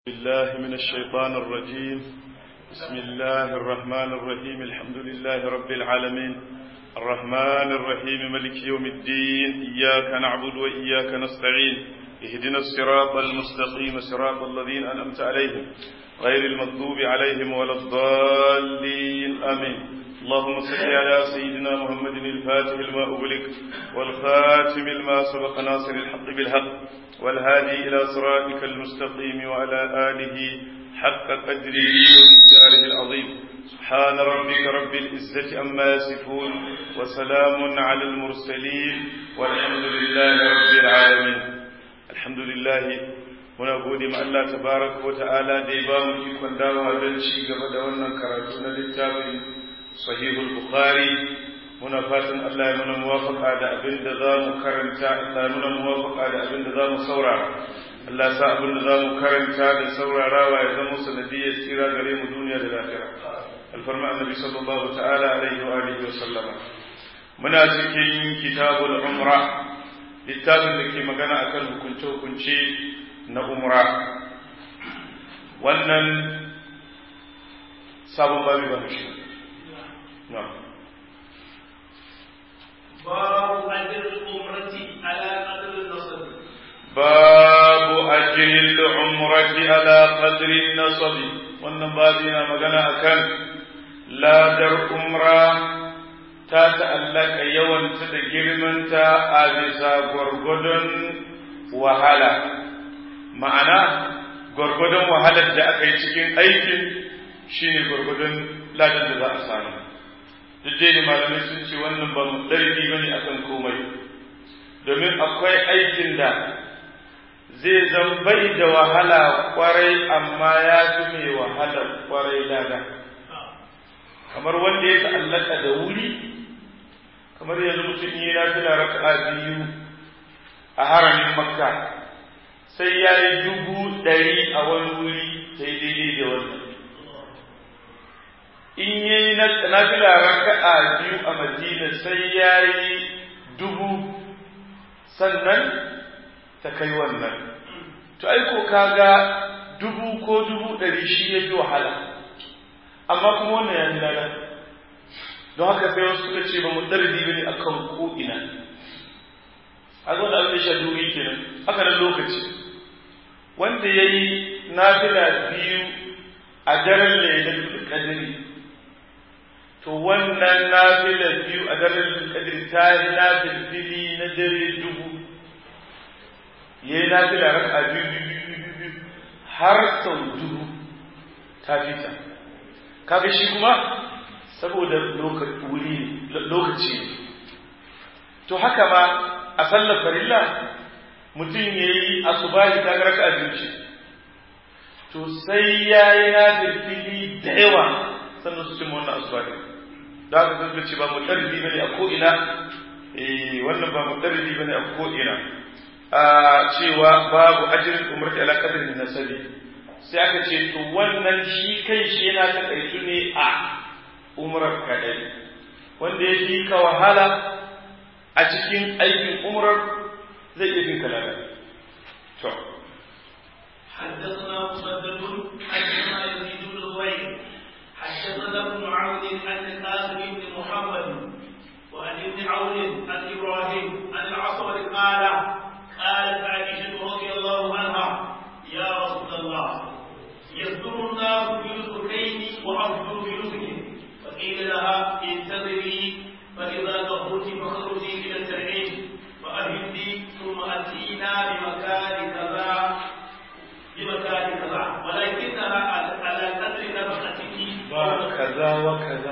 بالله من الشيطان الرجيم بسم الله الرحمن الرحيم الحمد لله رب العالمين الرحمن الرحيم ملك يوم الدين إياك نعبد وإياك نستعين اهدنا الصراط المستقيم صراط الذين أنأمت عليهم غير المغضوب عليهم ولا الضالين آمين اللهم صل على سيدنا محمد الفاتح لما أغلق والخاتم لما سبق ناصر الحق بالحق والهادي إلى صراطك المستقيم وعلى آله حق قدره ومقداره العظيم سبحان ربك رب العزة أما يصفون وسلام على المرسلين والحمد لله رب العالمين الحمد لله muna gode ma Allah tabaraka wa ta'ala da ya ba mu ikon dawowa don ci gaba da wannan karatu na littafin sahihul bukhari muna fatan Allah ya muna muwafaka da abin da za mu karanta Allah ya muna muwafaka da abin da za mu saurara Allah sa abin da za mu karanta da saurarawa ya zama sanadiyyar tsira gare mu duniya da lafiya alfarma annabi sallallahu ta'ala alaihi wa alihi wa sallama muna cikin kitabul umra littafin da ke magana akan hukunce hukunce na umra wannan sabon babi ba shi na'am باب أجر العمرة على قدر النصب باب أجر العمرة على قدر النصب wannan babi na magana akan ladar umra ta ta'allaka yawanta da girmanta a bisa gwargwadon wahala ma'ana gwargwadon wahalar da aka yi cikin aikin shine gwargwadon ladar da za a samu duk dai malamai sun ce wannan ba mu ɗarfi ba ne akan komai domin akwai aikin da zai zan bai da wahala kwarai amma ya fi mai wahala kwarai lada kamar wanda ya ta'allaka da wuri kamar yanzu mutum yi na fi raka'a biyu a haramin makka sai ya yi dubu ɗari a wani wuri sai daidai da wannan in yi na fila raka'a biyu a madina sai ya yi dubu sannan ta kai wannan to aiko kaga dubu ko dubu ɗari shi ya fi wahala amma kuma wannan ya fi lada don haka sai wasu suka ce ba mu ɗardi ba ne a kan ko'ina a zo da abin da shaduri kenan haka nan lokaci wanda ya yi nafila biyu a daren lailatul qadri to wannan nafilar biyu a daren kadir ta yi nafil fili na dare dubu ya yi nafila raka biyu biyu biyu har sau dubu ta fita kaga shi kuma saboda lokaci to haka ma a sallar farilla mutum ya yi asubahi ta raka biyu ce to sai ya yi nafil fili da yawa sannan su cimma wannan asubahi da haka sun ce ba mutarribi bane a ko'ina eh wannan ba mutarribi bane a ko'ina a cewa babu ajrin umrati ala qadri nasabi sai aka ce to wannan shi kai shi yana ta kaitu ne a umrar kadai wanda ya fi ka wahala a cikin aikin umrar zai iya fin kalala to حدثنا مسدد حدثنا يزيد بن زهير حدثنا ابن عون عن القاسم بن محمد وعن ابن عون عن ابراهيم عن العصر قال قالت عائشه رضي الله عنها يا رسول الله يصدر الناس بنسكين وافضل بنسك فقيل لها انتظري فاذا طهرت فاخرجي الى التنعيم فاهدي ثم اتينا بمكان كذا بمكان كذا ولكنها على قدر نفقتك كذا وكذا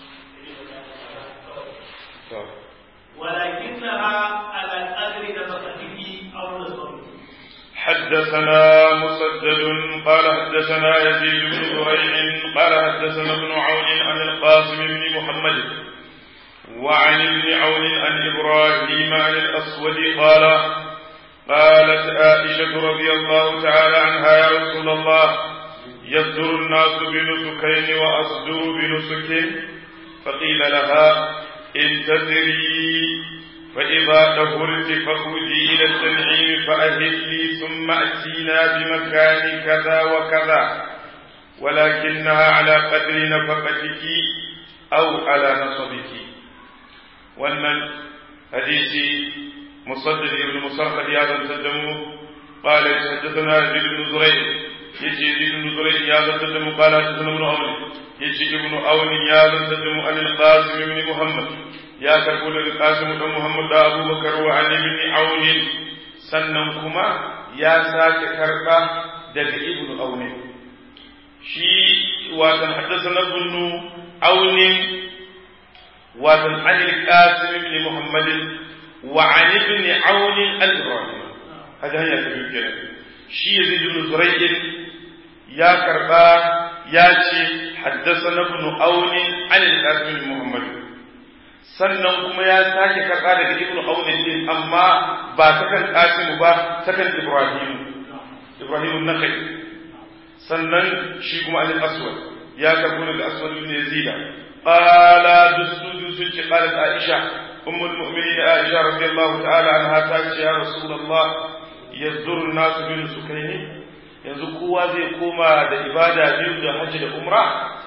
ولكنها على قدر نفقته او نصبه حدثنا مسدد قال حدثنا يزيد بن زريع قال حدثنا ابن عون عن القاسم بن محمد وعن ابن عون عن ابراهيم عن الاسود قال قالت عائشه رضي الله تعالى عنها يا رسول الله يصدر الناس بنسكين وأصدر بنسك فقيل لها انتظري فإذا طهرت فخرجي إلى التنعيم فأهلي ثم أتينا بمكان كذا وكذا ولكنها على قدر نفقتك أو على نصبك وأن حديث مصدد بن مصرف هذا تدمه قال حدثنا زيد بن زريع يجي زيد بن زريع يا تدمه قال حدثنا ابن عون يجي ابن عون يا تدمه عن القاسم بن محمد يا تقول القاسم بن محمد أبو بكر وعن ابن عون سننكما يا ساك كربا دق ابن عون shi watan haddasa ibn aunin watan an al-qasim ibn muhammad wa an ibn aun al-ibrahim hada hanya ta biyu kenan shi yazid ibn zurayh ya karba ya ce haddasa ibn aun an al-qasim ibn muhammad sannan kuma ya sake karba daga ibn aun din amma ba ta kan qasim ba ta kan ibrahim ibrahim an-nakhai sannan shi kuma alil aswad ya karbo daga aswad ibn yazida qala dusu sun ce qalat aisha ummul mu'minin aisha radiyallahu ta'ala anha ta ce ya rasulullah yazduru nasu bin sukaini yanzu kowa zai koma da ibada biyu da hajji da umra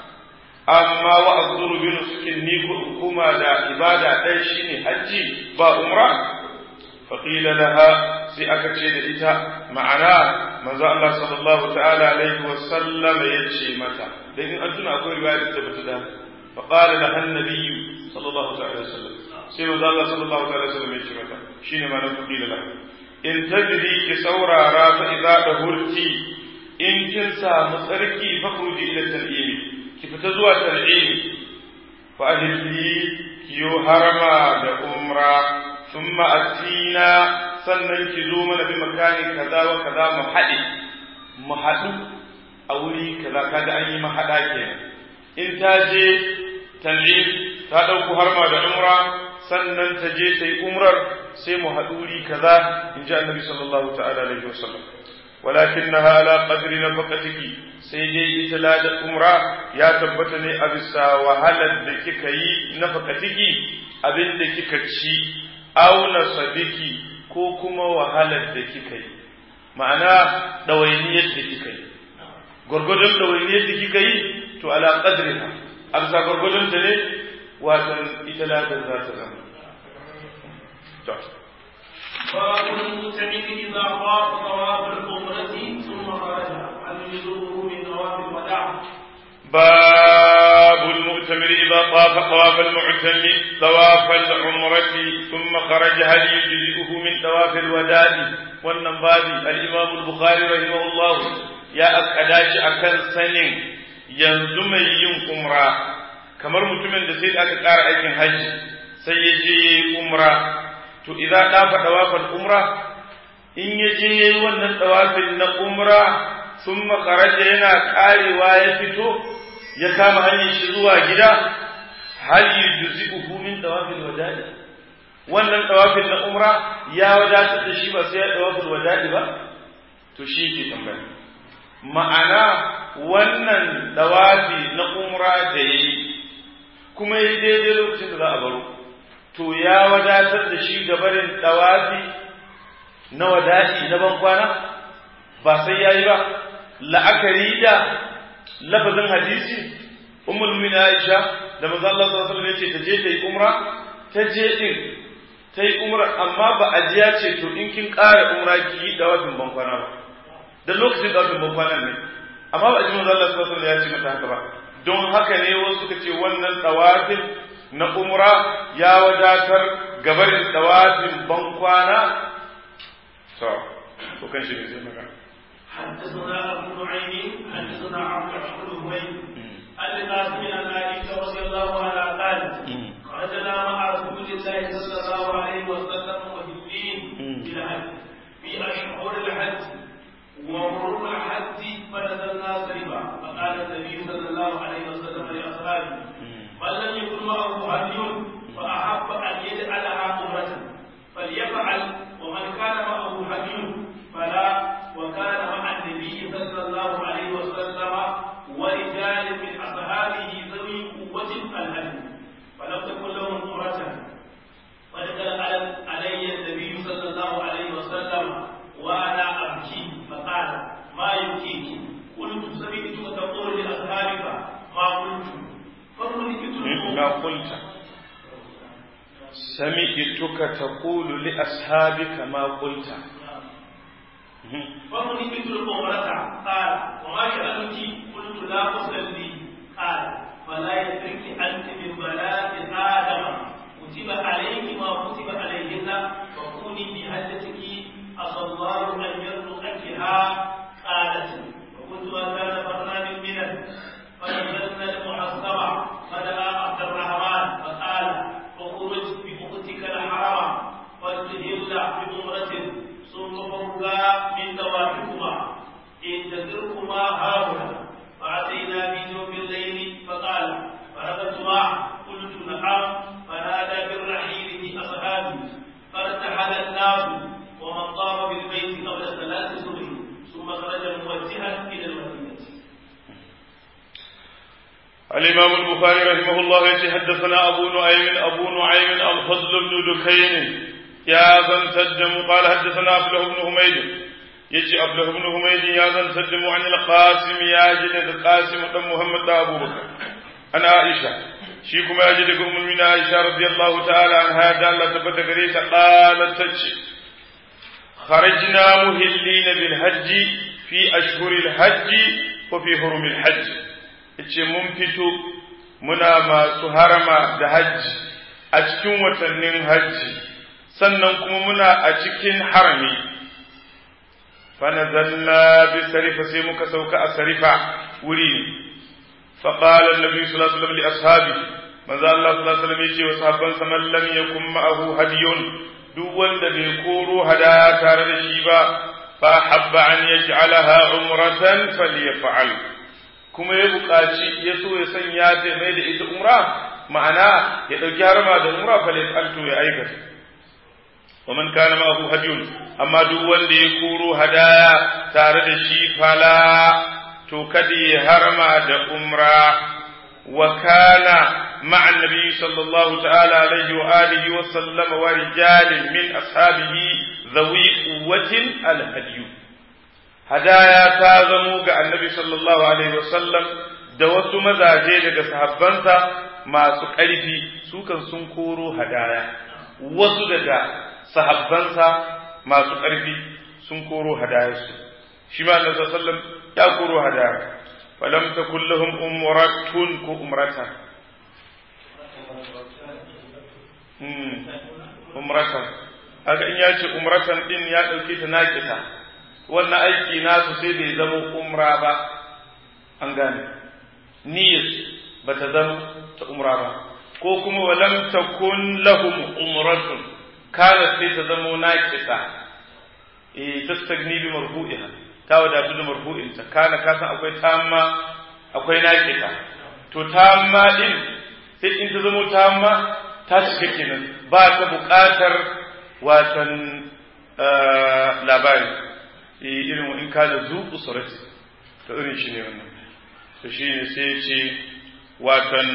amma wa azduru bin sukin ni ko koma da ibada ɗaya shine hajji ba umra faqila laha sai aka ce da ita ma'ana manzo Allah sallallahu ta'ala alaihi wa sallam ya ce mata da in an tuna akwai riwaya da bata da fa qala la annabi sallallahu ta'ala alaihi wasallam sai manzo Allah sallallahu ta'ala alaihi wasallam ya ce mata shine ma'anar faqila la in tajri ki saurara fa idza dahurti in kin samu tsarki fa khuji ila tal'imi ki fita zuwa tal'imi fa ahli kiyo harama da umra thumma atina sannan ki zo mana bi makani kaza wa kaza mu haɗe mu haɗu a wuri kaza kaga an yi mahaɗa kenan in ta je tan'im ta ɗauko harma da umra sannan ta je ta yi umrar sai mu haɗu wuri kaza in ji annabi sallallahu ta'ala alaihi wasallam ولكنها على قدر نفقتك سيدي إتلا umra ya tabbata ne a bisa wahalar da kika yi nafaqatiki abin da kika ci auna sabiki ko kuma wahalar da kika yi ma'ana ɗawainiyar da kika yi gwargwadon ɗawainiyar da kika yi to ala qadriha a bisa gwargwadon ta ne watan ita ladar za ta zama باب المعتمد إذا طاف طواف العمرة ثم خرج هل يجره من طواف الوداع؟ باب المؤتمر إذا طاف طواف المعتمر طواف العمرة ثم خرج هل يجزئه من طواف الوداع والنبابي الإمام البخاري رحمه الله يا أكداش أكن سنين ينزم yin umra kamar mutumin da sai da aka ƙara aikin hajji sai ya je ya yi umra to idan ɗafa ɗawafin umra in ya je ya yi wannan ɗawafin na umra sun makaraja yana ƙarewa ya fito ya kama hanyar shi zuwa gida hal yujzi'uhu min tawafil wada'i wannan tawafin na umra ya wadatar da shi ba sai ya tawafil wada'i ba to shi yake tambaya ma'ana wannan tawafi na umra da yayi kuma yi daidai lokacin da za a baro to ya wadatar da shi gabarin tawafi na wada'i na ban kwana ba sai yayi ba la'akari da lafazin hadisi ummul mu'minin Aisha da manzo Allah sallallahu alaihi wasallam yace ta je ta yi umra ta je din ta yi umra amma ba a ji ya ce to in kin ƙara umra ki yi dawafin ban kwana ba da lokacin dawafin ban kwana ne amma ba a ji manzo Allah sallallahu alaihi wasallam ya ce mata haka ba don haka ne wasu suka ce wannan dawafin na umra ya wadatar gabarin dawafin ban kwana to ko kan shi ne sai magana حدثنا ابو نعيم حدثنا عبد الرحمن بن عن القاسم عن عائشه رضي الله عنها قالت خرجنا مع رسول الله صلى الله عليه وسلم وفي الدين بالحج في اشهر الحج ومرور الحج فنزلنا سربا فقال النبي صلى الله عليه وسلم لاصحابه من لم يكن معه هدي فاحب ان يجعلها عمره فليفعل ومن كان معه هدي فلا وكان مع النبي صلى الله عليه وسلم ورجال من اصحابه ذوي قلت سمعتك تقول لأصحابك ما قلت فمن مثل الأمرة قال وما شأنك قلت لا أصلي قال فلا يدرك أنت من بنات آدم كتب عليك ما كتب عليهن فكوني بهدتك عسى الله أن يرزقكها قالت وكنت أكان برنامج من فنزلنا المحصبة فدعا عبد الرحمن فقال اخرج بأختك الحرم فاستهل بأمرة ثم فرقا من دوابكما انتظركما هاهنا فأتينا بجوف الليل فقال فرغتما قلت نعم فنادى بالرحيل في أصحابي فارتحل الناس ومن طاف بالبيت قبل صلاة الظهر ثم خرج موجها إلى المدينة الإمام البخاري رحمه الله يتي حدثنا أبو نعيم أبو نعيم الفضل بن دكين يا ذن سدم قال حدثنا أبله بن حميد يتي أبله بن حميد يا ذن سدم عن القاسم يا جد القاسم بن محمد أبو بكر أنا عائشة شيكم يا جد أم من عائشة رضي الله تعالى عنها دالة تبت قريسة قالت تتشي خرجنا مهلين بالحج في أشهر الحج وفي حرم الحج ce mun fito muna masu harama da hajji a cikin watannin hajji sannan kuma muna a cikin harami fanazalna bi sarifa sai muka sauka a sarifa wuri ne فقال النبي صلى الله عليه وسلم لأصحابه ماذا الله صلى الله عليه وسلم يجي وصحابا من لم يكن معه هدي duk wanda bai koro hadaya tare da shi ba fa habba an yaj'alaha umratan falyaf'al kuma ya buƙaci ya so ya sanya ta mai da ita umra ma'ana ya ɗauki harma da umra falyaf'al to ya aikata wa man kana ma'ahu hadiyun amma duk wanda ya koro hadaya tare da shi fala to kada ya harma da umra wa kana مع النبي صلى الله تعالى عليه وآله وسلم ورجال من أصحابه ذوي قوة الهدي هدايا تازموا النبي صلى الله عليه وسلم da wasu mazaje daga sahabbansa masu ƙarfi su kan sun koro hadaya wasu daga sahabbansa masu ƙarfi sun koro hadayarsu shi ma annabi sallallahu alaihi wasallam ya koro hadaya falam takul lahum umratun ko umratan umratan haka in ya ce umratan din ya ɗauke ta naƙita wannan aiki nasu sai bai zama umra ba an gane niyyar ba ta zama ta umra ba ko kuma walam takun lahum umratun kana sai ta zama naƙita eh tastagni bi marfu'iha ta wadatu da marfu'inta kana kasan akwai tamma akwai naƙita to tamma din sai in ta zama tamma ta cika kenan ba ta buƙatar watan labari irin in ka da zuƙu surati to irin shi ne wannan to shi ne sai ce watan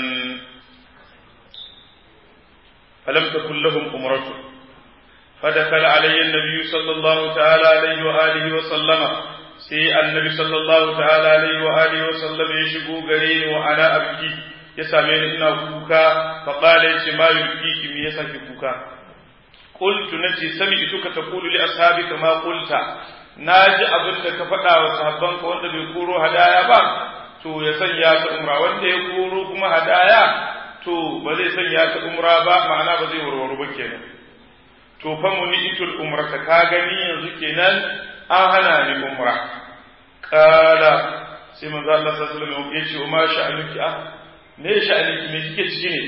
falam takun lahum umratu فدخل علي النبي صلى الله تعالى عليه وآله وسلم سي النبي صلى الله تعالى عليه وآله وسلم يشبو قرين وأنا أبكي ya same ni ina kuka fa qala yace ma yubiki me yasa ki kuka qultu nace sami'tuka taqulu li ashabika ma qulta naji abin da ka faɗa wa sahabbanka wanda bai koro hadaya ba to ya sanya ta umra wanda ya koro kuma hadaya to ba zai sanya ta umra ba ma'ana ba zai warware ba kenan to fa munitul umrata ka gani yanzu kenan an hana ni umra qala sai manzo Allah sallallahu alaihi wasallam ya ce ma sha'anuki ah me sha'anin me kike ciki ne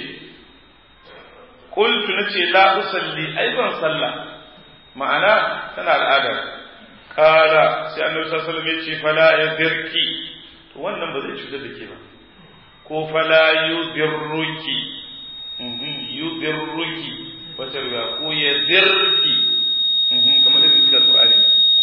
qultu nace la usalli ai ban sallah ma'ana tana al'ada kala sai annabi sallallahu alaihi wasallam yace fala yadirki to wannan ba zai cutar da ke ba ko fala yudirruki yudirruki wata riga ko yadirki kamar da suka Qur'ani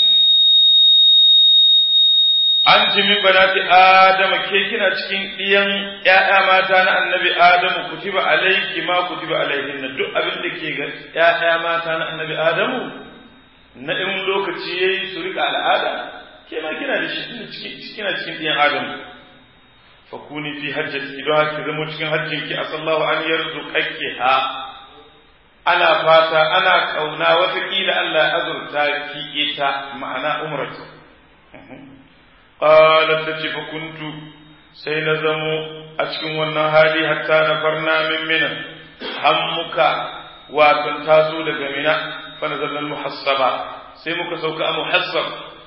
an ci min banati adama ke kina cikin ɗiyan ‘ya'ya mata na annabi adamu kutiba alaiki ma kutiba alaihinna duk abin da ke ga ‘ya'ya mata na annabi adamu na in lokaci yayi su rika al'ada ke ma kina da shi kina cikin ɗiyan adamu fakuni fi hajjati don haka zama cikin hajjinki asallahu an yarzuqaki ha ana fata ana kauna watakila Allah ya azurta ki ita ma'ana umratu qalat tace fa kuntu sai na zamo a cikin wannan hali hatta na farna min mina hammuka wato taso daga mina fa nazalna muhassaba sai muka sauka a muhassab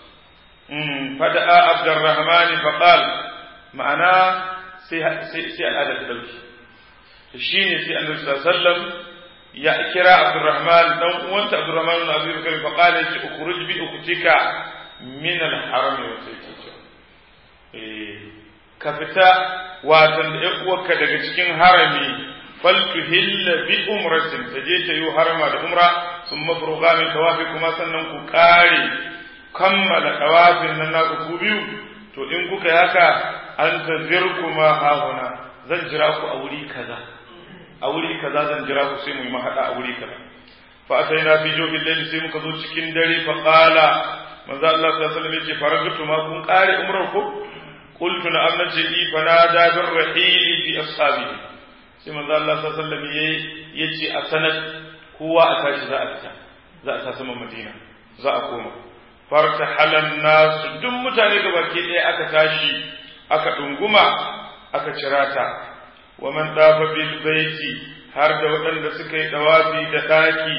fada'a abdurrahman fa qal ma'ana sai sai sai al'ada ta dauki shine sai annabi sallallahu alaihi wasallam ya kira Abdurrahman dan uwanta Abdurrahman ibn Abi Bakr fa qala ki ukhruj bi ukhtika min al-haram wa sayyidu eh ka fita watan da uwarka daga cikin harami fal tuhilla bi umratin taje ta yi harama da umra thumma furugha min tawafi kuma sannan ku kare kammala tawafin nan na ku biyu to in kuka yi haka an tazirkuma hahuna zan jira ku a wuri kaza a wuri kaza zan jira ku sai mu yi mahaɗa a wuri kaza fa ataina fi jofin layli sai muka zo cikin dare fa qala manzo Allah sallallahu alaihi wasallam yace faragtu ma kun kare umrar ku qultu na amma ce i fa nada bir rahili fi ashabihi sai manzo Allah sallallahu alaihi wasallam yace a sanad kowa a tashi za a fita za a tafi Madina za a koma farta halan nasu duk mutane gabaki ɗaya aka tashi aka dunguma aka cirata wa man dafa bil baiti har da waɗanda suka yi dawafi da ɗaki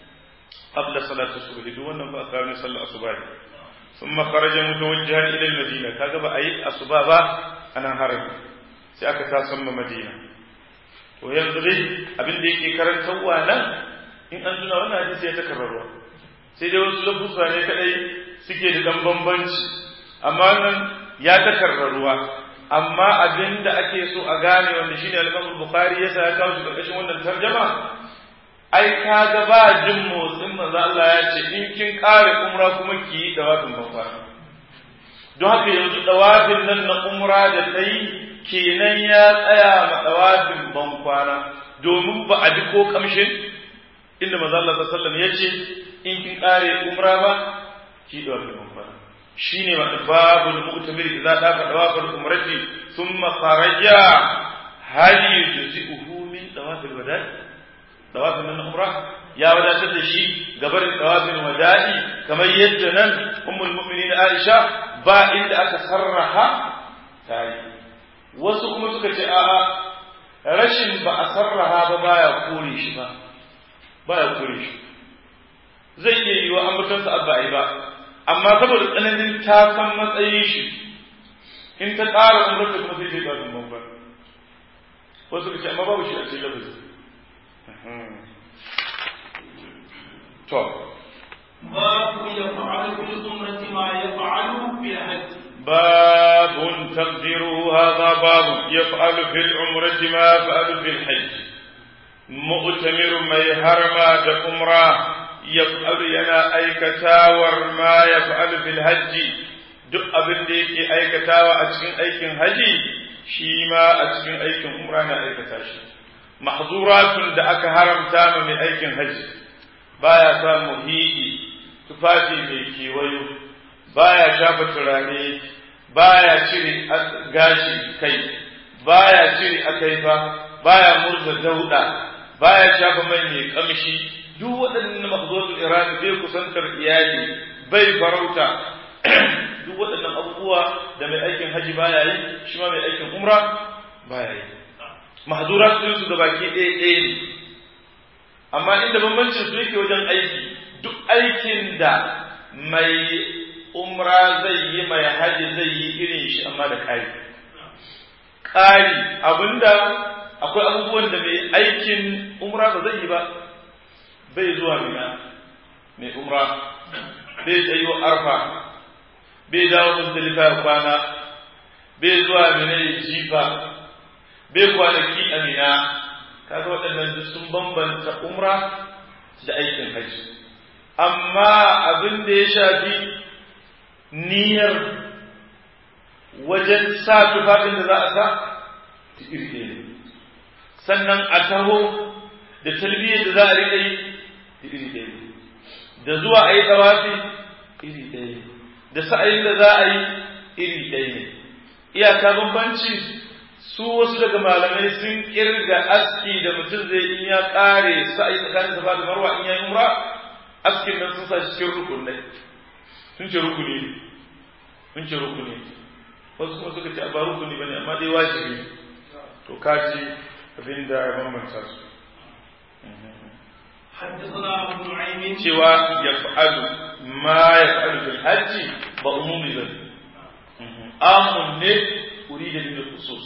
qabla salati subh duk wannan ba ka ne sallar asuba ne thumma kharaja mutawajjihan ila al madina kaga ba ayi asuba ba anan harami sai aka tasan ma madina to yanzu dai abin da yake karantarwa nan in an tuna wannan hadisi ya takarrarwa sai dai wasu lafuzza ne kadai suke da dan bambanci amma nan ya takarrarwa amma abin da ake so a gane wanda shine al-Imam Bukhari ya sa ya kawo shi karkashin wannan tarjuma ai kaga ba jin motsin manzo Allah ya ce in kin kare umra kuma ki yi dawafin babba don haka yanzu dawafin nan na umra da tai kenan ya tsaya ma dawafin ban kwana domin ba a ji ko kamshin inda manzo Allah sallallahu alaihi wasallam ya ce in kin kare umra ba ki dawafin ban kwana shine wa babul mu'tamir idza dafa dawaful umrati thumma kharaja hal yujzi'uhu min dawafil wada'i dawafin nan umra ya wadatar da shi gabarin dawafin wada'i kamar yadda nan ummul mu'minin Aisha ba inda aka sarraha tayi wasu kuma suka ce a'a rashin ba a sarraha ba baya kore shi ba baya kore shi zai iya yiwa an mutunta abba ai ba amma saboda tsananin ta san matsayin shi in ta ƙara umar da kuma sai zai ƙarfin bambam wasu ka ce amma babu shi a cikin lafazi to babu ya fa'alu bil umrati ma yaf'alu bil hajj باب تقديره هذا باب يفعل في العمرة ما يفعل في الحج مؤتمر ما يهرم عمره yaf'alu yana aikatawar ma yaf'alu fil hajji duk abin da yake aikatawa a cikin aikin haji shi ma a cikin aikin umra na aikata shi mahzuratun da aka haramta ma mai aikin haji baya sa muhidi tufafi mai kewayo baya shafa turare baya cire gashi kai baya cire akaifa baya murza dauda baya shafa mai mai kamshi duk waɗannan mahzutul irani bai kusantar iyali bai farauta duk waɗannan abubuwa da mai aikin haji baya yi shi ma mai aikin umra baya yi mahzurat din su da baki ɗaya ɗaya ne amma inda bambancin su yake wajen aiki duk aikin da mai umra zai yi mai haji zai yi irin shi amma da ƙari ƙari abinda akwai abubuwan da mai aikin umra ba zai yi ba bai zuwa mina mai umra bai tsayo arfa bai dawo muzdalifa ya kwana bai zuwa mina ya jifa bai kwanaki a mina kaga waɗannan duk sun bambanta umra da aikin hajji amma abin da ya shafi niyyar wajen sa tufafin da za a sa iri ne sannan a taho da talbiyar da za a riƙa yi iri ɗaya da zuwa a yi ɗawafi iri ɗaya da sa'ayin da za a yi iri ɗaya ne iyaka bambanci su wasu daga malamai sun kirga aski da mutum zai in ya kare sa'i tsakanin safa da marwa in ya yi umra askin nan sun sa shi cikin rukunai sun ce rukuni ne sun ce rukuni wasu kuma suka ce ba rukuni bane amma dai wajibi to kaji abin da ya bambanta su حدثنا ابو نعيم cewa ya fa'alu ma ya fa'alu fil hajji ba umumi bane amun ne urida bil khusus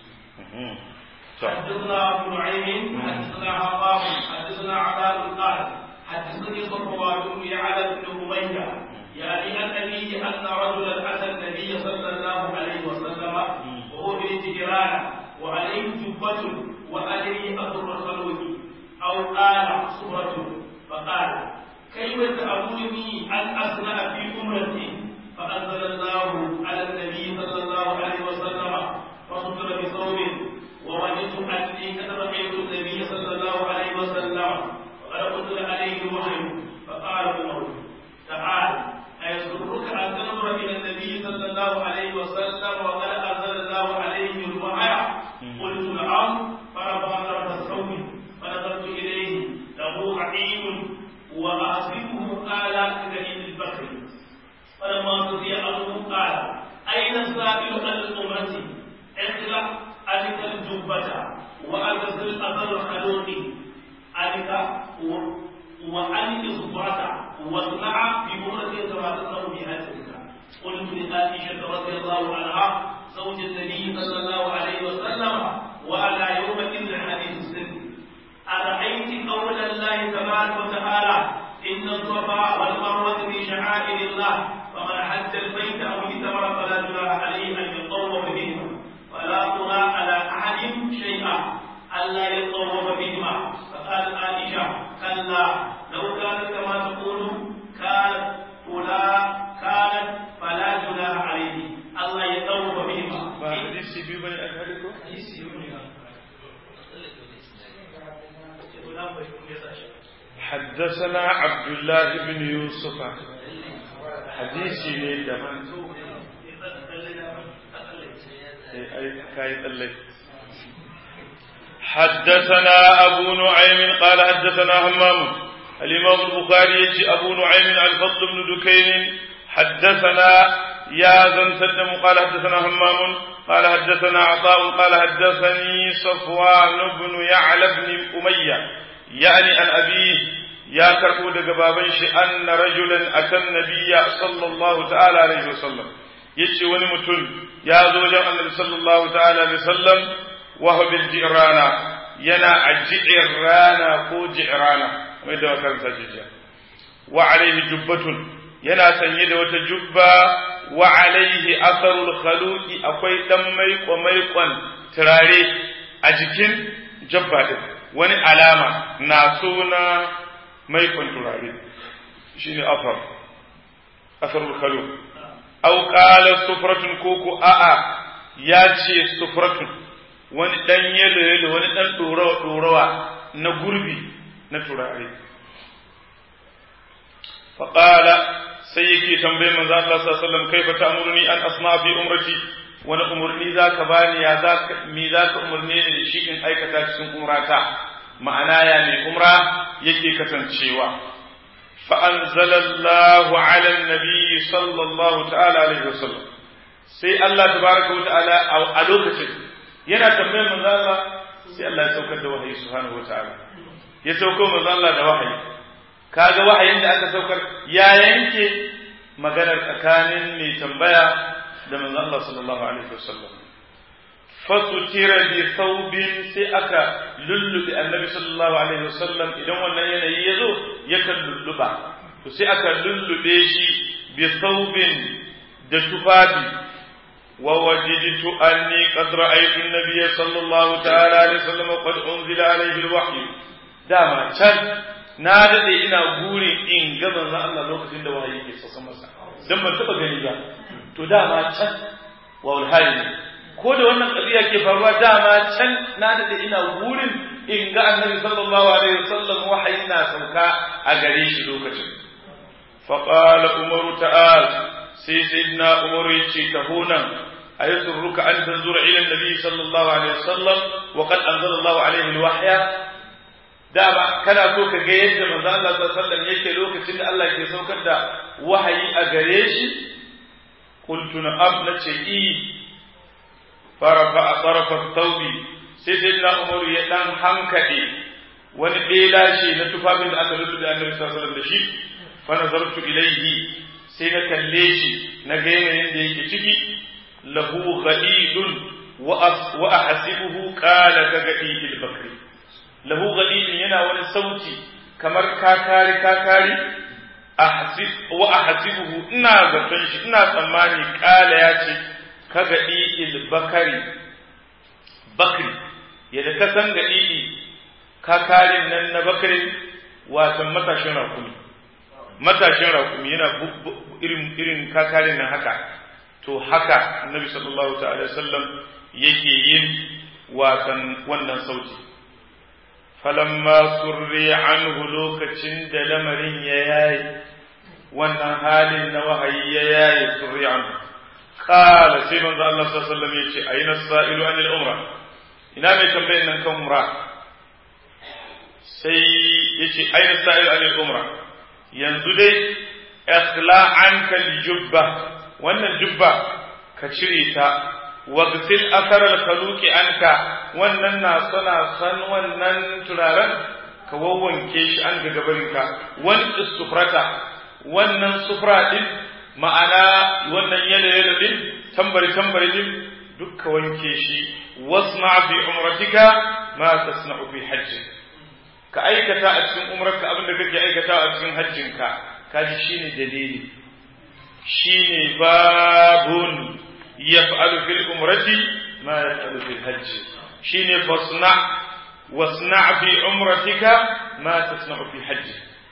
حدثنا ابو نعيم حدثنا عطاء حدثنا عطاء قال حدثني صفوان بن يعلى بن اميه يعني عن ابيه ان رجلا اتى النبي صلى الله عليه وسلم وهو بالجيران وعليه جبه وعليه اثر الخلوق او قال صبره فقال كيف تامرني ان اصنع في امرتي فانزل الله على النبي صلى الله عليه وسلم فستر بثوب ووجدت اني قد رايت النبي صلى الله عليه وسلم وقد انزل عليه الوحي فقال عمر تعال أيسرك أن تنظر إلى النبي صلى الله عليه وسلم وقد أنزل الله عليه الوحي قلت نعم فرفع طرف الثوب فنظرت إليه له عقيم وأصيبه قال كدليل البكر فلما قضي أمره قال أين السائل عن الأمة اخلع أنك الجبة وأغسل أثر الخلوق أنك وأنك صبرة واصنع بأمرة كما تصنع بهاتفك قلت لعائشة رضي الله عنها زوج النبي صلى الله عليه وسلم وعلى يومئذ حديث السن أرأيت قول الله تبارك وتعالى إن الصفا والمروة من شعائر الله فمن حج البيت أو اعتمر فلا جناح عليه أن يطوف بهما ولا ترى على أحد شيئا ألا يطوف بهما فقالت عائشة كلا لو كانت كما تقول كانت فلا كانت فلا جناح عليه ألا يطوف بهما ba hadisi biyu bane aka hade ko حدثنا عبد الله بن يوسف حديثي ne daban أي كاي تلي حدثنا أبو نعيم قال حدثنا همام الإمام البخاري يجي أبو نعيم الفضل بن دكين حدثنا يا زنسدم قال حدثنا همام قال حدثنا عطاء قال حدثني صفوان بن يعلى بن أمية يعني عن أبيه يا كربو دقبابن أن رجلا أتى النبي صلى الله تعالى عليه وسلم يجي ونمتن يا زوجة النبي صلى الله تعالى عليه وسلم وهو بالجئرانا ينا الجئرانا كو جئرانا ماذا كان سججا وعليه جبة yana sanye da wata jubba wa alaihi asarul khaluqi akwai dan maiko maikon turare a jikin jabba din wani alama na suna maikon turare shine afar asarul khaluq aw qala sufratun koko a'a ya ce sufratun wani dan yelo yelo wani dan dorawa dorawa na gurbi na turare faqala sai yake tambayi manzo Allah sallallahu alaihi wasallam kaifa ta'muruni an asma fi umrati wani umurni zaka bani ya zaka mi zaka umurne ni shi in aikata cikin umrata ma'ana ya mai umra yake kasancewa fa anzalallahu ala nabi sallallahu ta'ala alaihi wasallam sai Allah tabaraka wa ta'ala a lokacin yana tambayar manzo Allah sai Allah ya saukar da wahayi subhanahu wa ta'ala ya saukar manzo Allah da wahayi kaga wahayin da aka saukar ya yanke maganar tsakanin mai tambaya da manzo Allah sallallahu alaihi wasallam fasutira bi thawbin sai aka lullubi annabi sallallahu alaihi wasallam idan wannan yanayi ya zo yakan lulluba to sai aka lullube shi bi thawbin da tufafi wa wajidtu anni qad ra'aytu an-nabiy sallallahu ta'ala alaihi wasallam qad unzila alaihi al-wahyu dama can na daɗe ina burin in ga manzon Allah lokacin da wahayi ke sauka masa dan ban taɓa gani ba to dama can wa hali ko da wannan ƙabiya ke faruwa dama can na daɗe ina burin in ga annabi sallallahu alaihi wasallam wahayi na sauka a gare shi lokacin fa qala umaru ta'al sai sayyidina umaru yace tahunan أيسرك أن تنظر إلى النبي صلى الله عليه وسلم وقد أنزل الله عليه الوحي dama kana so ka ga yadda manzo Allah sallallahu alaihi wasallam yake lokacin da Allah ke saukar da wahayi a gare shi qultu na'am nace i farafa tarafa tawbi sai sai na Umar ya dan hankade wani ɗela ce na tufafin da aka rubuta da Annabi sallallahu alaihi wasallam da shi fa nazartu ilayhi sai na kalle shi na ga yanayin da yake ciki lahu ghadidun wa ahsibuhu qala ka gadidil bakri lahu ghadidun yana wani sauti kamar kakari kakari wa ahsibuhu ina zaton shi ina tsammani qala ya ce ka gadidil bakari bakri yadda ka san gadidi kakarin nan na bakri watan matashin rakumi matashin rakumi yana irin irin kakarin nan haka to haka annabi sallallahu ta'ala sallam yake yin wasan wannan sauti falamma surri anhu lokacin da lamarin ya yayi wannan halin na wahayi ya yayi surri anhu qala sai manzo Allah sallallahu alaihi wasallam yace ayna sa'ilu anil umra ina mai tambayin nan kan umra sai yace ayna sa'ilu anil umra yanzu dai ikhla anka jubba wannan jubba ka cire ta wagsil asar al-khaluqi anka wannan na sana san wannan turaren ka wawwanke shi an ga gabarinka wani sufrata wannan sufra din ma'ana wannan yalo yalo din tambari tambari din duk ka wanke shi wasma fi umratika ma tasna'u fi hajjik ka aikata a cikin umrarka abin da kake aikata a cikin hajjinka kaji shine dalili shine babun yaf'alu fil umrati ma yaf'alu fil hajj shine fasna wasna fi umratika ma tasna'u fi hajj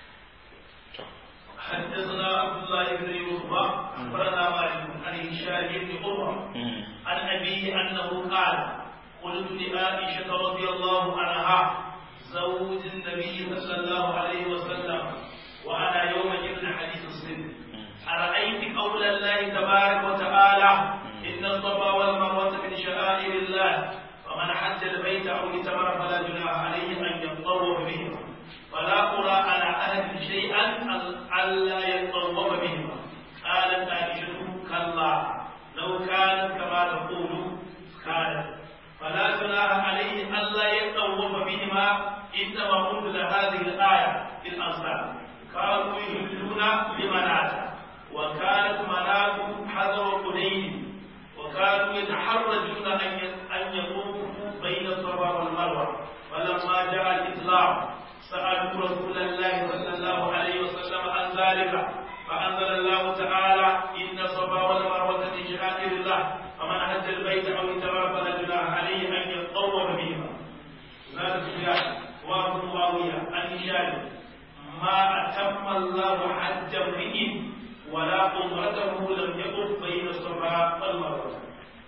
حدثنا عبد الله بن يوسف اخبرنا مالك عن هشام بن عروه عن ابيه انه قال قلت لعائشه رضي الله عنها زوج النبي صلى الله عليه وسلم وانا يومئذ حديث السن ارايت قول الله تبارك وتعالى ان الصفا والمروه من شعائر الله فمن حج البيت او اعتمر فلا جناح عليه ان يطوف بهما ولا أرى على أهل شيئا ألا يطوف بهما قالت عائشة كلا لو كانت كما تقول كانت فلا جناح عليه ألا يطوف بهما إنما أنزل هذه الآية في الأنصار كانوا يهلون لمناة وكانت مناة حذر قدين وكانوا يتحرجون أن يطوفوا بين الصفا والمروة فلما جاء الإسلام سألوا رسول الله صلى الله عليه وسلم عن ذلك فأنزل الله تعالى إن الصفا والمروة من شعائر الله فمن حج البيت أو اعتمر فلا جناح عليه أن يطوف بهما زاد سفيان وابن معاوية عن هشام ما أتم الله حج امرئ ولا عمرته لم يقف بين الصفا والمروة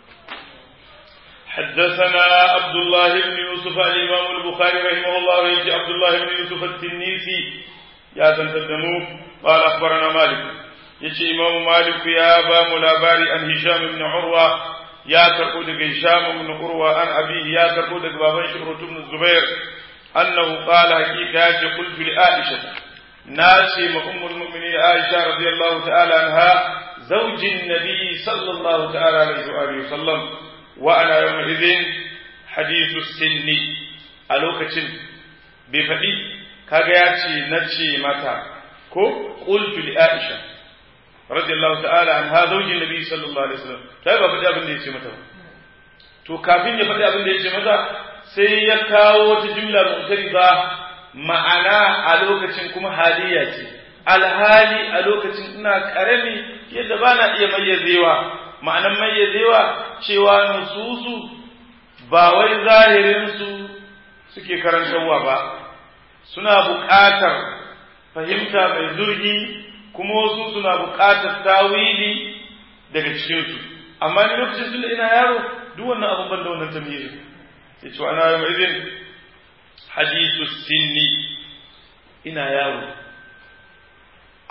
حدثنا عبد الله بن يوسف الإمام البخاري رحمه الله يجي عبد الله بن يوسف التنيسي يا تنتدمو قال أخبرنا مالك يجي إمام مالك يا أبا ملاباري عن هشام بن عروة يا تقود هشام بن عروة عن أبيه يا تقود بابا شهرة بن الزبير أنه قال حقيقة قلت لعائشة ناسي أم المؤمنين عائشة رضي الله تعالى عنها زوج النبي صلى الله تعالى عليه وآله وسلم وأنا يومئذ حديث السن ألوكة بفدي كاغياتي نتشي متى كو قلت لعائشة رضي الله تعالى عنها زوج النبي صلى الله عليه وسلم ta ba faɗi abin da ya ce mata to kafin ya faɗi abin da ya ce mata sai ya kawo wata jumla mu'tariza ma'ana a lokacin kuma haliya ce alhali a lokacin ina karami yadda ba na iya mayyazewa ma'anan mayyazewa cewa nususu ba wai zahirinsu suke karantarwa ba suna buƙatar fahimta mai zurgi kuma wasu suna buƙatar tawili daga cikinsu amma ni lokacin tun ina yaro duk wannan abin ban da wannan tamyizi ya ce ana yau izin hadisu sinni ina yaro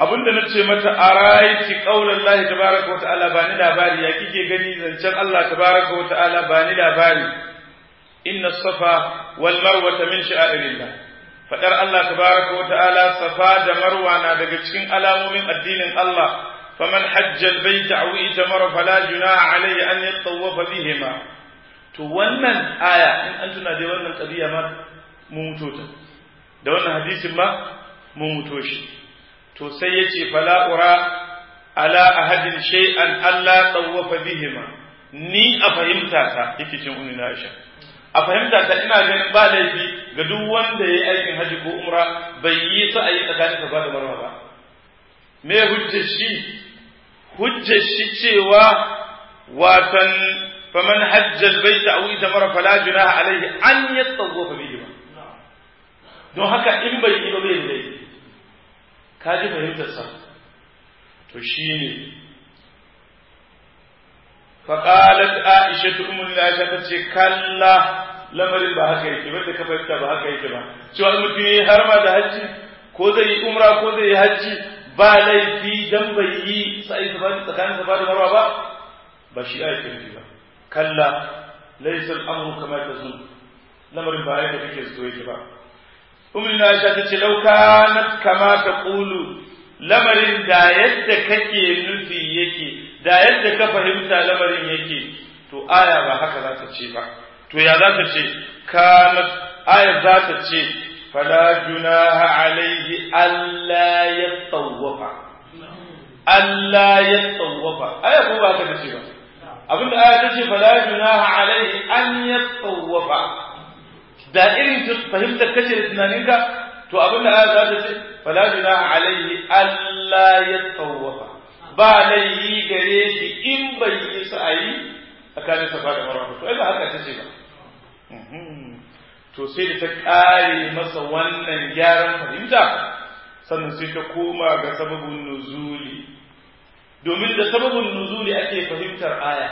abinda na ce mata a raiti ƙaunar Allah tabaraka wa ta'ala ba ni labari ya kike gani zancen Allah tabaraka wa ta'ala ba ni labari inna safa wal marwata min sha'irillah fadar Allah tabaraka wa ta'ala safa da marwa na daga cikin alamomin addinin Allah faman hajja albayt aw itamara fala junaha alayhi an yatawafa bihima to wannan aya in an tuna da wannan qadiya ma mun muto ta da wannan hadisin ma mun muto shi to sai yace fala ura ala ahadin shay'an alla tawafa bihima ni a fahimta ta yake cin ummi Aisha a fahimta ta ina ganin ba laifi ga duk wanda ya yi aikin haji ko umra bai yi sa a yi tsakanin safa da marwa ba me hujjar shi hujjar shi cewa watan faman hajjal baita aw itamara fala junaha alaihi an yatawafa bihi ba don haka in bai yi ba bai da laifi ka ji fahimtar sa to shine فقالت عائشة أم العائشة تشي كلا lamarin ba haka yake wanda ka fahimta ba haka yake ba cewa mutum yayi harma da hajji ko zai yi umra ko zai yi hajji ba laifi dan bai yi sai ba tsakanin safa da marwa ba ba shi ayat nufi ba kalla laysa al-amru kama tazun lamarin ba haka kake so yake ba ummu Aisha tace law kanat kama taqulu lamarin da yadda kake nufi yake da yadda ka fahimta lamarin yake to aya ba haka za ta ce ba to ya za ta ce kanat aya za ta ce fala junaha alaihi alla yatawafa alla yatawafa aya ko ba haka ta ce ba abinda aya ta ce fala junaha alaihi an yatawafa da irin fahimtar kace da tunaninka to abinda aya za ta ce fala junaha alaihi alla yatawafa ba laifi gare shi in bai yi sa'ayi tsakanin safa da marwa to ai ba haka tace ba to sai da ta kare masa wannan gyaran fahimta sannan sai ta koma ga sababin nuzuli domin da sababin nuzuli ake fahimtar aya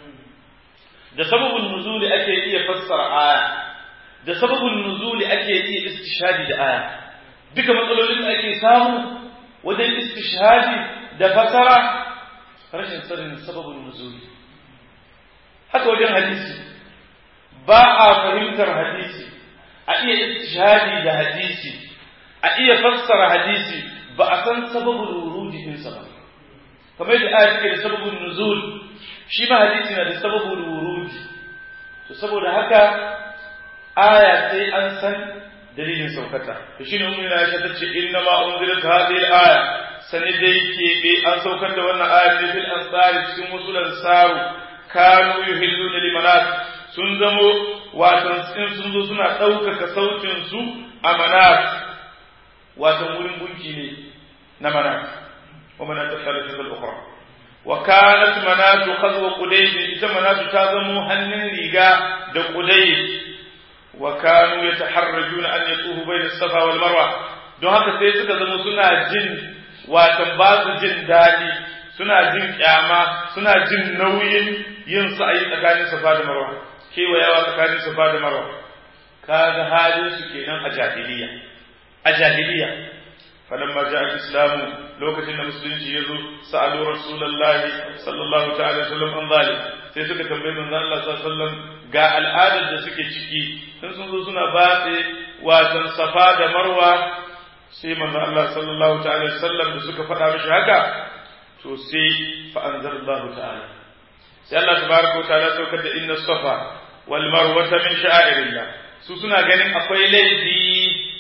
da sababin nuzuli ake iya fassara aya da sababin nuzuli ake iya istishhadi da aya duka matsalolin da ake samu wajen istishhadi da fasara rashin sanin sababin nuzuli haka wajen hadisi ba a fahimtar hadisi a iya istishhadi da hadisi a iya fassara hadisi ba a san sababin wurudi ɗinsa ba kamar yadda aya take da sababin nuzul shi ma hadisi na da sababin wurudi to saboda haka aya sai an san dalilin saukata to shine ummu na Aisha tace inna ma unzilat hadhihi al-aya sani dai keɓe an saukar da wannan ayar ne fil ansari cikin wasu lansaru kanu yuhilluna limanat sun zamo watan in sun zo suna ɗaukaka sautin su a manat watan wurin gunki ne na manat wa manat thalithat al-ukhra wa kanat manat khazwa qudayb ita manat ta zamo hannun riga da qudayb wa kanu yataharrajuna an yatufu bayna as-safa wal marwa don haka sai suka zama suna jin watan ba su jin daɗi suna jin kyama suna jin nauyin yin sa'ayi tsakanin safa da marwa kewayawa tsakanin safa da marwa kaga halin su kenan a jahiliya a jahiliya falamma ja'a islamu lokacin da musulunci ya zo sa'alu rasulullahi sallallahu ta'ala sallam an zalim sai suka tambayi manzon Allah sallallahu alaihi wasallam ga al'adar da suke ciki in sun zo suna batse watan safa da marwa sai manzo Allah sallallahu ta'ala sallam da suka faɗa mishi haka to sai fa anzalallahu ta'ala sai Allah tabaraka wa ta'ala saukar da inna safa wal marwata min sha'irillah su suna ganin akwai laifi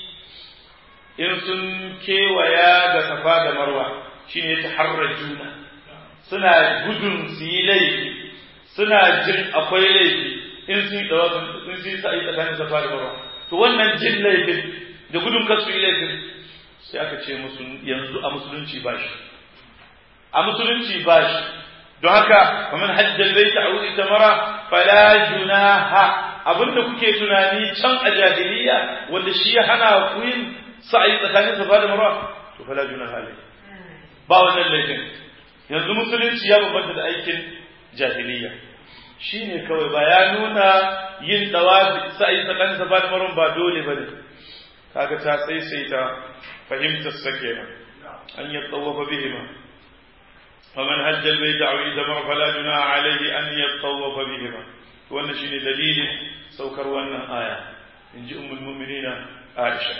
in sun kewaya da safa da marwa shine taharrajuna suna gudun su yi laifi suna jin akwai laifi in sun yi dawa in sun yi sa'i tsakanin safa da marwa to wannan jin laifin da gudun kasu yi laifin sai aka ce musu yanzu a musulunci ba shi a musulunci ba shi don haka kamar hajjal bai ta auri ta mara fala junaha abinda kuke tunani can a jahiliya wanda shi ya hana ku yin sa'ayi tsakanin safa da marwa to fala junaha alai ba wannan laifin yanzu musulunci ya bambanta da aikin jahiliya shine kawai ba ya nuna yin dawafi sa'ayi tsakanin safa da marwa ba dole bane kaga ta sai ta fahimtar sa kenan أن يطوف بهما فمن هج البيت أو اعتمر فلا جناح عليه أن يطوف بهما وأن شيء دليل سوكر وأن آية إن جئ أم المؤمنين عائشة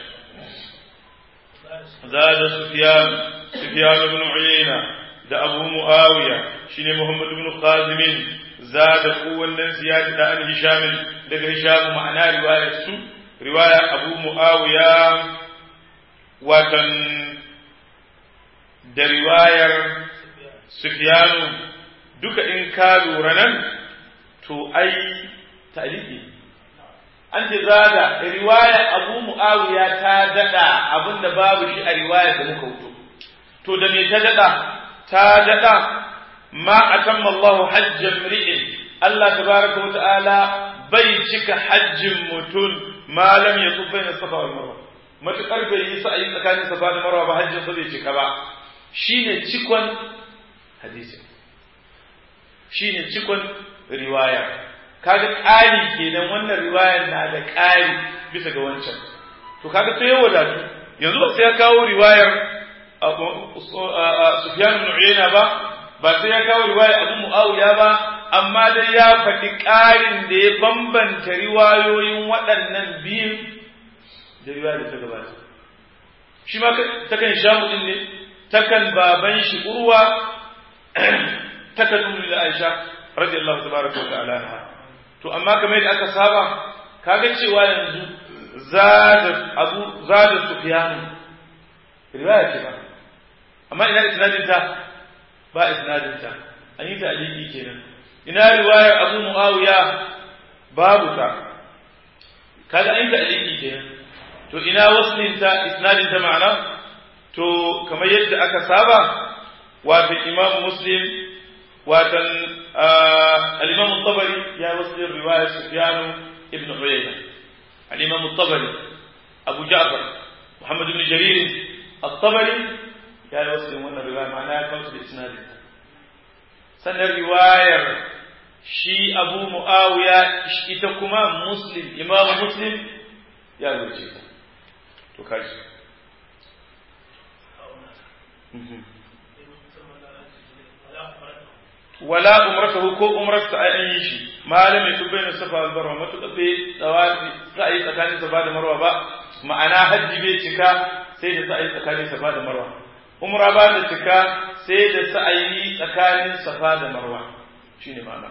زاد سفيان سفيان بن عيينة da abu mu'awiya shine muhammad ibn khazim zada kowannen ziyadi da an hisham daga hisham ma'ana riwayar su riwaya abu mu'awiya watan da riwayar sufyanu duka in ka lura nan to ai taliki an ce zada riwaya abu mu'awiya ta dada abinda babu shi a riwayar da muka wuto to da me ta dada ta daɗa ma a tamma Allah hajjan ri'in Allah tabaraka wa ta'ala bai cika hajjin mutum malam ya tsufa na safa wal marwa matukar bai yi sa'ayi tsakanin safa da marwa ba hajjin sa bai cika ba shine cikon hadisi shine cikon riwaya kaga ƙari kenan wannan riwayar na da ƙari bisa ga wancan to kaga sai ya wadatu yanzu ba sai ya kawo riwayar Sufyan ibn Uyayna ba ba sai ya kawo riwaya Abu Muawiya ba amma dai ya faɗi ƙarin da ya bambanta riwayoyin waɗannan biyun da riwaya da ta gabata shi ma takan shamu din ne takan baban shi urwa takan ummu da Aisha radiyallahu tabaraka wa ta'ala anha to amma kamar yadda aka saba kaga cewa yanzu zada Abu zada Sufyan riwaya ce ba amma ina isnadin ta ba isnadin ta an yi ta'liqi kenan ina riwayar Abu Muawiya babu ta kaga an yi ta'liqi kenan to ina waslin ta isnadin ta ma'ana to kamar yadda aka saba wato Imam Muslim wato al-Imam tabari ya waslin riwayar Sufyan ibn Uyayna al-Imam tabari Abu Ja'far Muhammad ibn Jarir الطبري ya yi wasu wannan riwaya ma'ana ya kawo da isnadin sannan riwayar shi abu mu'awiya ita kuma muslim imam muslim ya rubuce ta to kaji wala umratahu ko umrarsa ai an yi shi malam ya tubbai na safa albarwa matuƙa bai tsawafi sa'ayi tsakanin safa da marwa ba ma'ana hajji bai cika sai da sa'ayi tsakanin safa da marwa umra ba da cika sai da sa'ayi tsakanin safa da marwa shine ma'ana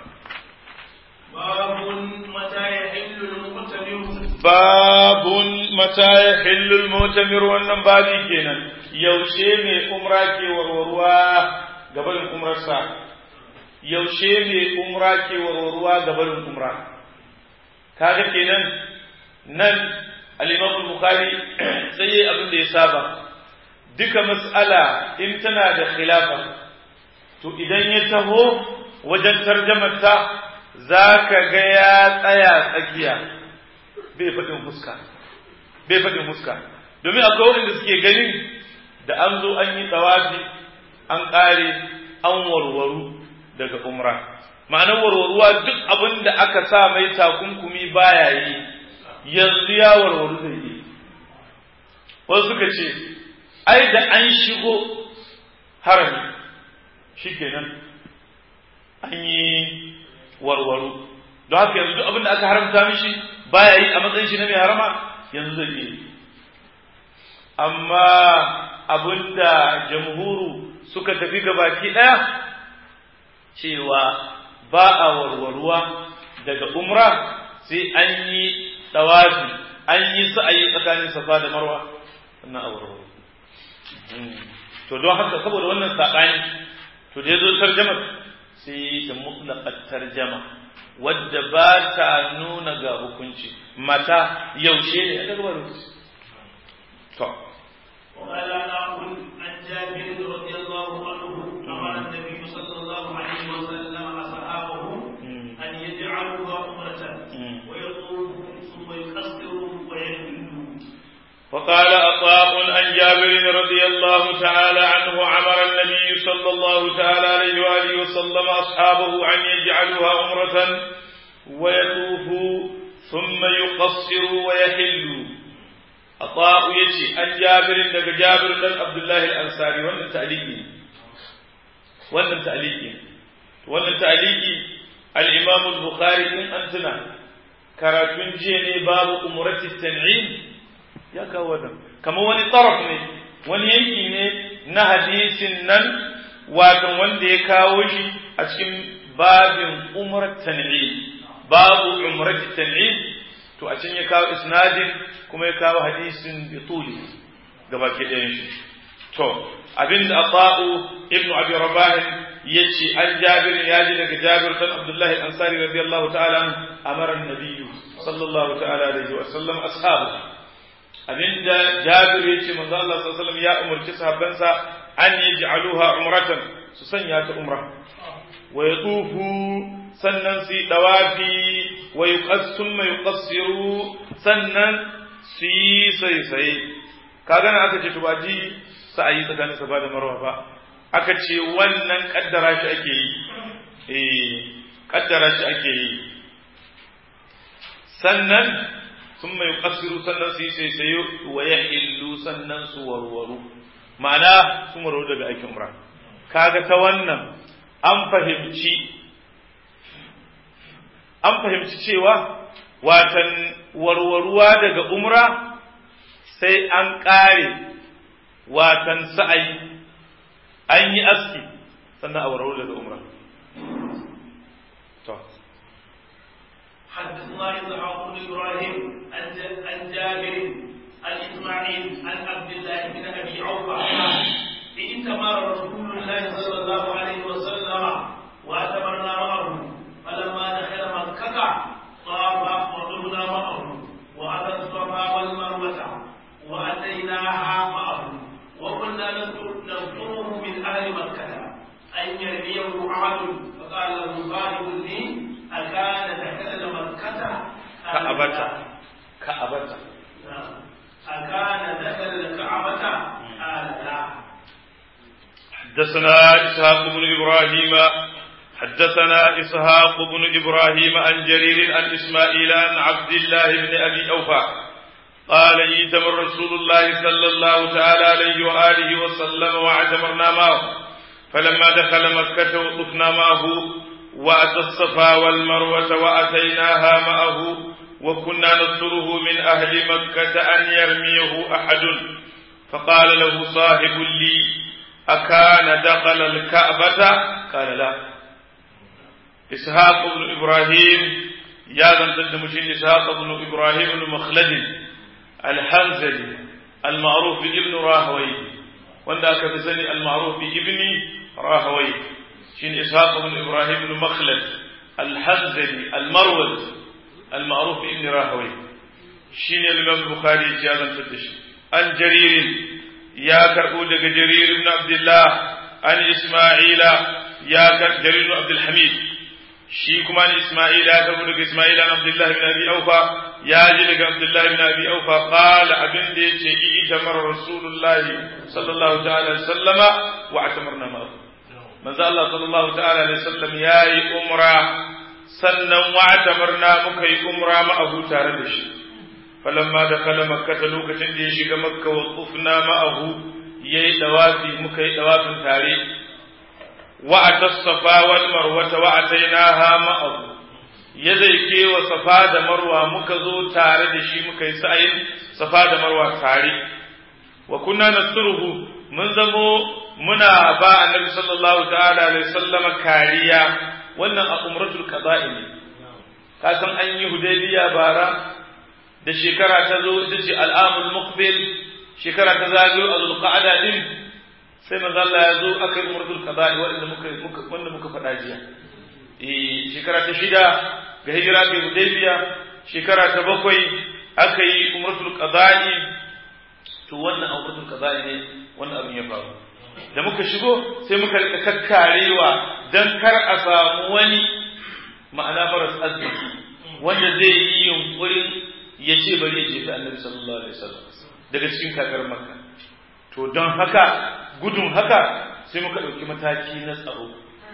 babun mata ya hillu mutamir babun mata ya hillu mutamir wannan babi kenan yaushe mai umra ke warwarwa gabanin umrarsa yaushe mai umra ke warwarwa gabanin umra kaga kenan nan al-Imam al-Bukhari sai abin da ya saba duka mas'ala in tana da khilafa to idan ya taho wajen tarjamar ta zaka ga ya tsaya tsakiya bai faɗin fuska bai faɗin fuska domin akwai wanda suke ganin da an zo an yi tsawafi an ƙare an warwaru daga umra ma'anar warwaruwa duk abin da aka sa mai takunkumi baya yi yanzu ya warwaru zai yi wasu suka ce ai da an shigo harami shikenan an yi warwaru don haka yanzu duk abin da aka haramta mishi baya yi a matsayin shi na mai harama yanzu zai yi amma abin da jamhuru suka tafi gabaki ɗaya cewa ba a warwarwa daga umra sai an yi ɗawafi an yi sa'ayi tsakanin safa da marwa wannan a warwaro to don haka saboda wannan saɓani to da ya zo tarjama sai ta mutlaƙar tarjama wadda ba ta nuna ga hukunci mata yaushe ne ya gaba da to وقال أقول عن جابر رضي الله عنه أمر النبي صلى الله عليه وسلم أصحابه أن يجعلوها أمرة ويطوفوا ثم يقصروا ويهلوا وقال أطاء عن جابر رضي الله تعالى عنه أمر النبي صلى الله تعالى عليه وآله وسلم أصحابه أن يجعلوها أمرة ويطوفوا ثم يقصروا ويحلوا Ata'u yace an Jabirin daga Jabir dan Abdullahi al-Ansari wannan ta'liqi wannan ta'liqi wannan ta'liqi al-Imam al-Bukhari in antuna karatun jiya ne babu umrati tan'im ya kawo wannan kamar wani taraf ne wani yanki ne na hadisin nan wato wanda ya kawo shi a cikin babin umrat tan'im babu umrat tan'im to a can ya kawo isnadin kuma ya kawo hadisin bituli gabaki ɗayan shi to abinda ata'u ibnu abi rabah yace an jabir ya ji daga jabir dan abdullahi ansari radiyallahu ta'ala amara an-nabiy sallallahu ta'ala alaihi wa sallam ashabu abinda jabir yace manzo Allah sallallahu alaihi wasallam ya umarci sahabbansa an yaj'aluha umratan su sanya ta umra wa yatufu sannan su yi dawafi wa yuqassum ma yuqassiru sannan su yi sai kaga na aka ce to ba ji sa'ayi tsakanin safa da marwa ba aka ce wannan kaddara shi ake yi eh kaddara shi ake yi sannan sun mai kasiru sannan su yi saisayo wa ya illu sannan su warwaru ma'ana su warwaru daga aikin umra kaga ta wannan an fahimci an fahimci cewa watan warwaruwa daga umra sai an ƙare watan sa'ayi an yi aski sannan a warwaru daga umra to حدثنا إسحاق بن إبراهيم عن جابر عن إسماعيل عن عبد الله بن أبي عوفة ائتمر رسول الله صلى الله عليه وسلم واعتمرنا معه فلما دخل مكة طاف وطبنا معه وأتى الصفا والمروة وأتيناها معه وكنا نذكره من أهل مكة أن يرميه أحد فقال له صاحب لي أكان دخل مكة كأبت كأبت أكان دخل الكعبة قال لا حدثنا إسحاق بن إبراهيم حدثنا إسحاق بن إبراهيم عن جرير عن إسماعيل عن عبد الله بن أبي أوفى قال ايتمر رسول الله صلى الله تعالى عليه وآله وسلم واعتمرنا معه فلما دخل مكة وطفنا معه وأتى الصفا والمروة وأتيناها معه وكنا نذكره من أهل مكة أن يرميه أحد فقال له صاحب لي أكان دخل الكعبة قال لا إسحاق بن إبراهيم يا ذن تدمشين إسحاق بن إبراهيم بن مخلد الحنزلي المعروف بابن راهوي wanda aka fi sani al-ma'ruf bi ibni rahawai shine ishaq ibn ibrahim ibn makhlad al-hanzali al-marwazi al-ma'ruf bi ibni rahawai shine al-imam bukhari ya zantar da shi an jarir ya karbo daga jarir ibn abdullah an isma'ila ya kar jarir ibn abdul hamid shi kuma ni isma'ila ya karbo daga isma'ila ibn abdullah ibn abi aufa ya ji daga abdullah ibn abi aufa qala abin da yace ita mar rasulullahi sallallahu ta'ala sallama wa atamarna ma manzo Allah sallallahu ta'ala alaihi sallam yayi umra sannan wa atamarna muka yi umra ma abu tare da shi falamma dakala makka lokacin da ya shiga makka wa qufna ma'ahu yayi dawafi muka yi dawafin tare wa atassafa wal marwa wa atainaha ma'ahu ya zai kewa safa da marwa muka zo tare da shi muka yi sa'ayin safa da marwa tare wa kunna nasruhu mun zamo muna ba annabi sallallahu ta'ala alaihi sallama kariya wannan a umratul qada'i ne ka san an yi hudaybiya bara da shekara ta zo ita ce al'amul muqbil shekara ta zagayo a zulqa'ada din sai manzo Allah ya zo aka yi umratul qada'i wanda muka wanda muka faɗa jiya eh shekara ta shida ga hijira ta hudaybiya shekara ta bakwai aka yi umratul qada'i to wannan umratul qada'i ne wannan abin ya faru da muka shigo sai muka rika kakkarewa dan kar a samu wani ma'ana maras arziki wanda zai yi yunkurin ya ce bari ya jefi annabi sallallahu alaihi wasallam daga cikin kakar makka to don haka gudun haka sai muka ɗauki mataki na tsaro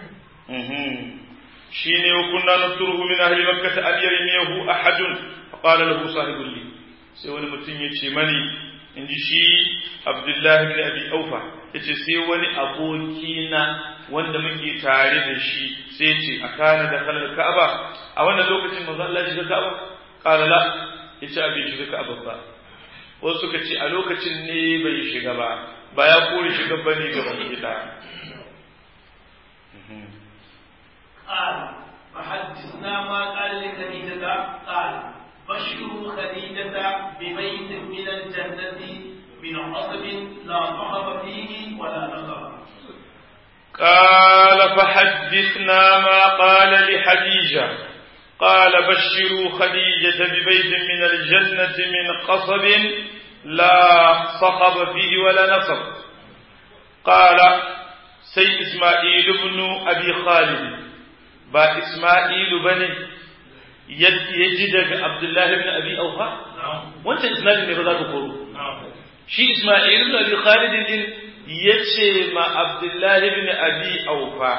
shi ne kunna nasruhu min ahli makkah an yarmiyahu ahadun faqala lahu sahibul li sai wani mutum ya ce mani in ji shi abdullahi bin abi aufa ya ce sai wani aboki na wanda muke tare da shi sai ce a kana da kalar ka'aba a wannan lokacin manzo Allah ya shiga ka'aba qala la ya ce abin shiga ka'aba ba wasu suka ce a lokacin ne bai shiga ba ba ya kore shiga bane ga gida قال فحدثنا ما قال لخديجة قال بشروا خديجة ببيت من الجنة من قصب لا صخب فيه ولا نصب قال فحدثنا ما قال لحديجة قال بشروا خديجة ببيت من الجنة من قصب لا صخب فيه ولا نصب قال سي إسماعيل بن أبي خالد با إسماعيل بني يجد عبد الله بن أبي أوفى وانت إسماعيل بن بذات كورو شي إسماعيل بن أبي خالد yace ma Abdullahi ibn Abi Aufa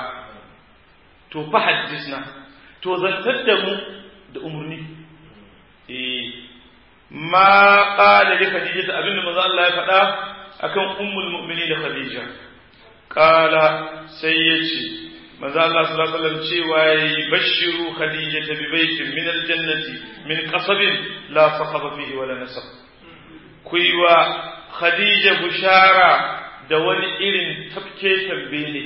to fa haddisna to zantar da mu da umurni eh ma qala li Khadija abinda manzo Allah ya faɗa akan ummul mu'minin Khadija qala sai yace manzo Allah sallallahu alaihi wasallam cewa yayi bashiru Khadija bi baitin min aljannati min qasabin la sakhaba fihi wala nasab kuiwa Khadija bushara da wani irin tafke tambe ne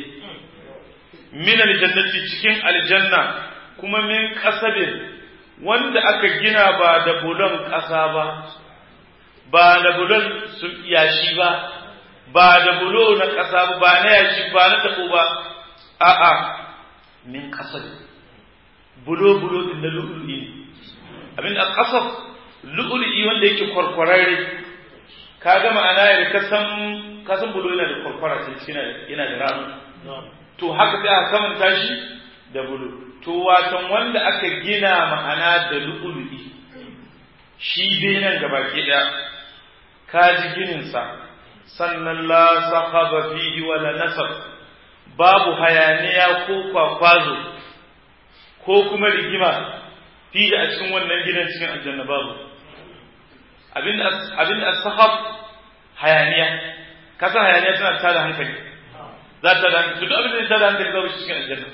min aljannati cikin aljanna kuma min kasabin wanda aka gina ba da bulon ƙasa ba ba da bulon yashi ba ba da bulo na ƙasa ba ba na yashi ba na taɓo ba a'a min kasabin bulo bulo din da lu'ulu'i ne abin da kasaf lu'ulu'i wanda yake kwarkwararre ka ga ma'ana ya kasan kasan bulo yana da kwarkwara sai cikin yana da ranu to haka sai aka kamanta shi da bulo to watan wanda aka gina ma'ana da lu'ulu'i shi dai nan gaba ke da ka ji ginin sa sannan la sahaba fihi wala nasab babu hayaniya ko kwakwazo ko kuma rigima fihi a cikin wannan gidan cikin aljanna babu abin abin as-sahab hayaniya kasa hayaniya tana tada hankali za ta da hankali duk abin da tada hankali babu shi cikin aljanna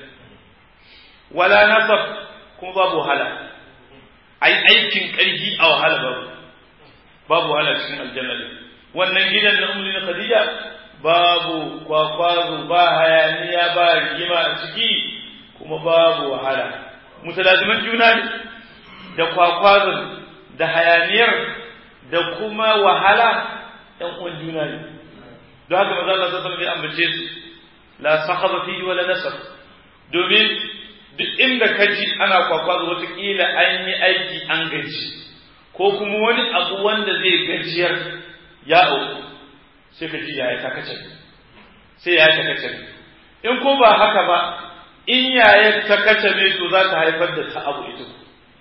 wala nasab kuma babu wahala ai aikin karfi a wahala babu babu wahala cikin aljanna ne wannan gidan na ummi na khadija babu kwakwazo ba hayaniya ba rigima a ciki kuma babu wahala mutalaziman juna ne da kwakwazon da hayaniyar da kuma wahala ɗan uwan juna ne don haka maza Allah sallallahu alaihi ambace su la sahaba fihi wala nasab domin duk inda ka ji ana kwakwazo wataƙila an yi aiki an gaji ko kuma wani abu wanda zai gajiyar ya auku sai ka ji yaya ta kace sai yaya ta kace in ko ba haka ba in yaya ta kace ne to za ta haifar da ta abu ita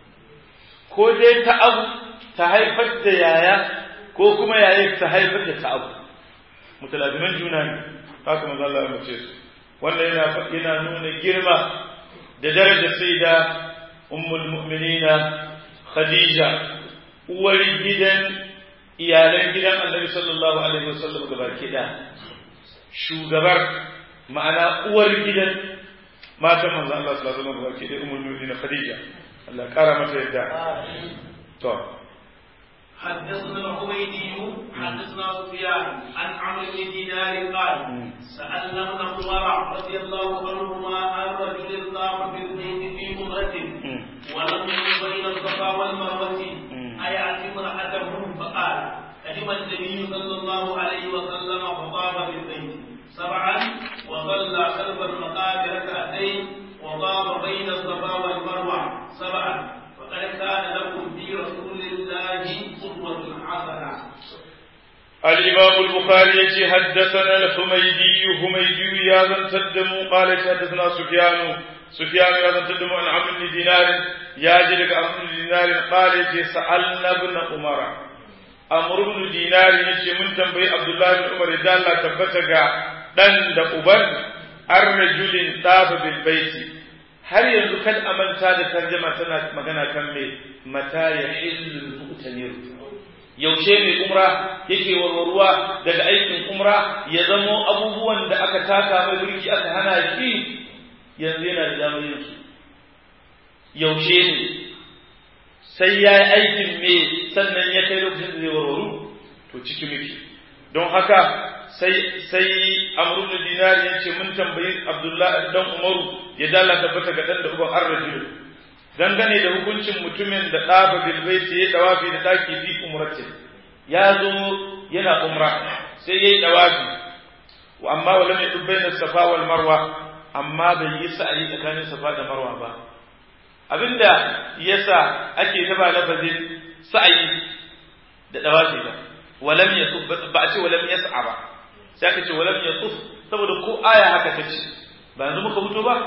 ko dai ta abu ta haifar da yaya ko kuma yaya ta haifar da ta abu mutalaziman juna ne haka manzo Allah ya mace su wannan yana yana nuna girma da darajar sai da ummul mu'minina khadija uwar gidan iyalan gidan annabi sallallahu alaihi wasallam gabaki da shugabar ma'ana uwar gidan matan manzo Allah sallallahu alaihi wasallam gabaki da ummul mu'minin khadija Allah kara mata yadda to حدثنا الحميدي حدثنا سفيان عن عمرو بن دينار قال سألنا ابن عمر رضي الله عنهما عن رجل طاف في البيت في مضرة ولم يكن بين الصفا والمروة أيأتي امرأته فقال قدم النبي صلى الله عليه وسلم فطاف بالبيت سبعا وصلى خلف المقام ركعتين وطاف بين الصفا والمروة سبعا وقد كان لكم في رسول الله قدوة حسنة الإمام البخاري حدثنا الحميدي حميدي يا ذن تدمو قال حدثنا سفيان سفيان يا ذن تدمو عن عمرو بن دينار يا جلك عمرو بن دينار قال سألنا ابن عمر عمرو بن دينار يجي من تنبي عبد الله بن عمر إذا الله تبتغى دن da uban ar-rajulin tafa bil baiti har yanzu kan amanta da tarjama tana magana kan me mata ya illul mu'tamir yaushe mai umra yake warwarwa daga aikin umra ya zamo abubuwan da aka taka mai birki aka hana shi yanzu yana da damar yin su yaushe ne sai ya yi aikin me sannan ya kai lokacin da zai warwaru to ciki muke don haka sai sai amru da dinari ya ce mun tambayi abdullahi dan umaru ya dala tabbata ga dan da uban arrajul dangane da hukuncin mutumin da ɗafa bilbaiti ya dawafi da ɗaki fi umrati ya zo yana umra sai ya yi dawafi amma wa lam yadub bayna safa wal marwa amma bai yi sa'ayi tsakanin safa da marwa ba abinda yasa ake taba lafazin sa'ayi da dawafi ba walam yatuf ba a ce walam yas'a ba sai aka ce walam yatuf saboda ko aya haka ta ce ba yanzu muka fito ba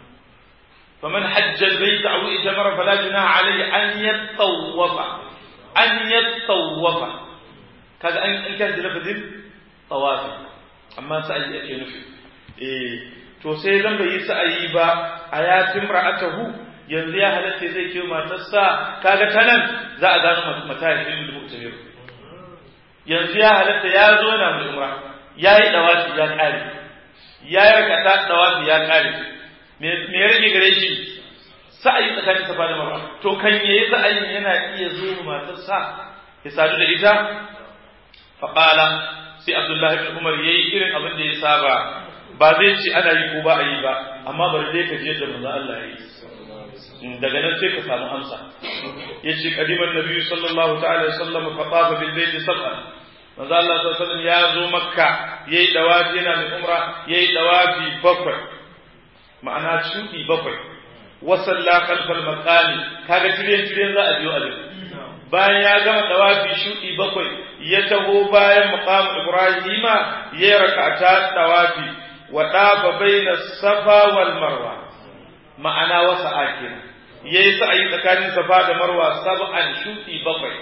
فمن حج البيت أو إتمر فلا جناح عليه أن يتطوف أن يتطوف كذا أن كان لفظ طواف أما سأي أكي نفي إيه to sai zan bai yi sa'ayi ba a ya timra'atahu yanzu ya halatta zai kiyo matarsa kaga ta nan za a gano matahin da mutum yanzu ya halatta ya zo na mai umra ya yi dawafi ya kare ya yi rakata dawafi ya kare me ya rage gare shi sa'ayi tsakanin safa da marwa to kan yayi sa'ayin yana iya zo matarsa ya sadu da ita fa qala sai abdullahi ibn umar yayi irin abin da ya saba ba zai ce ana yi ko ba a yi ba amma bari dai ka je da manzo Allah ya yi daga nan sai ka samu amsa yace qadiman nabi sallallahu ta'ala alaihi wasallam fa tafa bil bayt sab'an manzo Allah sallallahu alaihi wasallam ya zo makka yayi dawafi yana mai umra yayi dawafi bakwai ma'ana cuɗi bakwai wasalla kalfal makami kaga tiryan tiryan za a biyo a bayan ya gama dawafi shuɗi bakwai ya taho bayan maqam ibrahima ya rakata dawafi wa dafa baina safa wal marwa ma'ana wasa akira yayi sa'ayi tsakanin safa da marwa sab'an shuɗi bakwai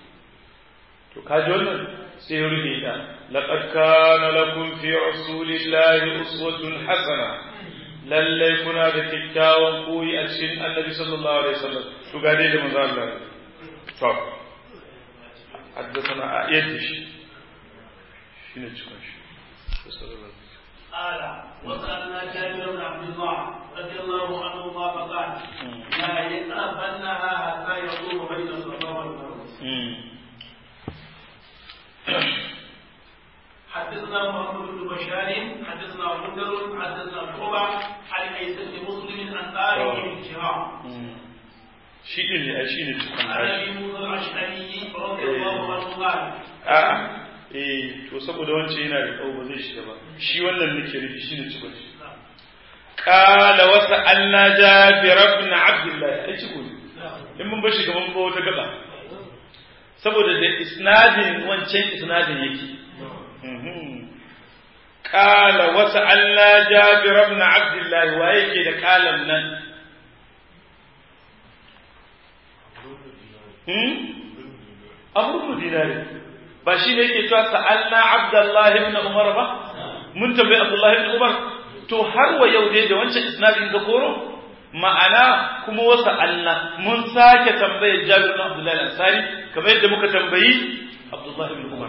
to kaji wannan sai ya rufe ta laqad kana lakum fi rasulillahi uswatun hasana lallai kuna da kyakkyawan koyi a cikin annabi sallallahu alaihi wasallam to ga dai da manzo Allah to haddathana ayat shi shine cikin shi قال وسألنا جابر بن عبد الله رضي الله عنهما فقال لا يقربنها حتى يطوف بين الصفا والمروة حدثنا محمد بن بشار حدثنا مندر حدثنا شعبة عن عيسى بن مسلم عن طارق بن شهاب shi din ne a shi ne cikin عن ابي موسى الاشعري رضي الله عنه قال a'a eh to saboda wancan yana da kawo ba zai shiga ba shi wannan nake rufi shi ne cikin shi qala wa sa'alna jabir ibn abdullah ai ciko ne in mun bashi gaban ba wata gaba saboda da isnadin wancan isnadin yake قال وسألنا جابر بن عبد الله ويكي ده قال نن أمر بن دينار باشي ne yake cewa sa'alna Abdullahi ibn Umar ba mun tambayi Abdullahi ibn Umar to har wa yau dai da wancan isnadin ga koro ma'ana kuma wasa Allah mun sake tambayar Jabir ibn Abdullahi al-Ansari kamar yadda muka tambayi Abdullahi ibn Umar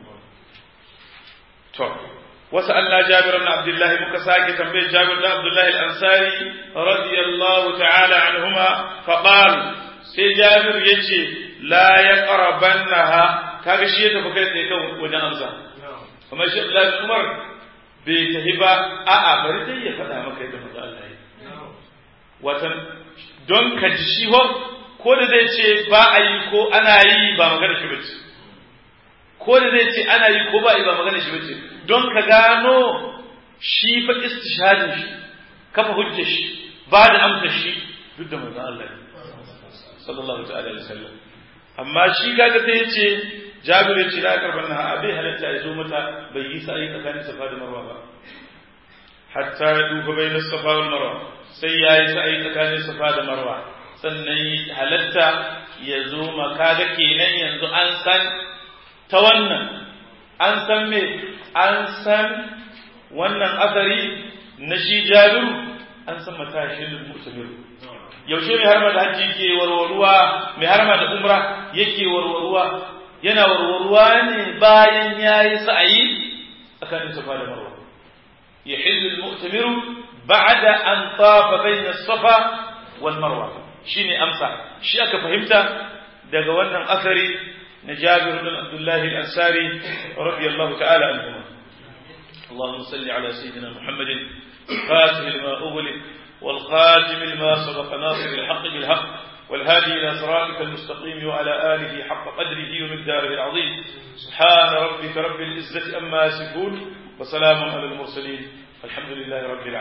to وسألنا جابر بن عبد الله مكساك تنبيه جابر بن عبد الله الأنصاري رضي الله تعالى عنهما فقال سي جابر يجي لا يقربنها kaga shi ya tafi kai tsaye kan wajen amsa kamar shi Abdullahi bin Umar bai tafi ba a'a bari dai ya faɗa maka yadda manzo Allah ya watan don ka ji shi ho ko da zai ce ba a yi ko ana yi ba magana shi bace ko da zai ce ana yi ko ba yi ba magana shi bace don ka gano shi fa istishhadin shi kafa hujjar shi ba da amsa shi duk da manzon Allah sallallahu ta'ala alaihi wasallam amma shi kaga sai ya ce Jabir ya ce la karban na abai halatta ya zo mata bai yi sa'i tsakanin Safa da Marwa ba hatta ya duba bai Safa wal Marwa sai ya yi sa'i tsakanin Safa da Marwa sannan halatta ya zo maka ga kenan yanzu an san ta wannan an san me an san wannan asari na shi jabiru an san matashin mutamir yaushe mai harma da hajji ke warwaruwa mai harma da umra yake warwaruwa yana warwarwa ne bayan yayi sa'ayi tsakanin safa da marwa يحل المؤتمر بعد أن طاف بين الصفا والمروة شيني أمسى شي أكا فهمت daga wannan asari na Jabir bin Abdullah al-Ansari radiyallahu ta'ala anhu اللهم صل على سيدنا محمد الفاتح لما أغلق والخاتم لما سبق ناصر الحق بالحق والهادي إلى صراطك المستقيم وعلى آله حق قدره ومقداره العظيم سبحان ربك رب العزة أما يصفون وسلام على المرسلين الحمد لله رب العالمين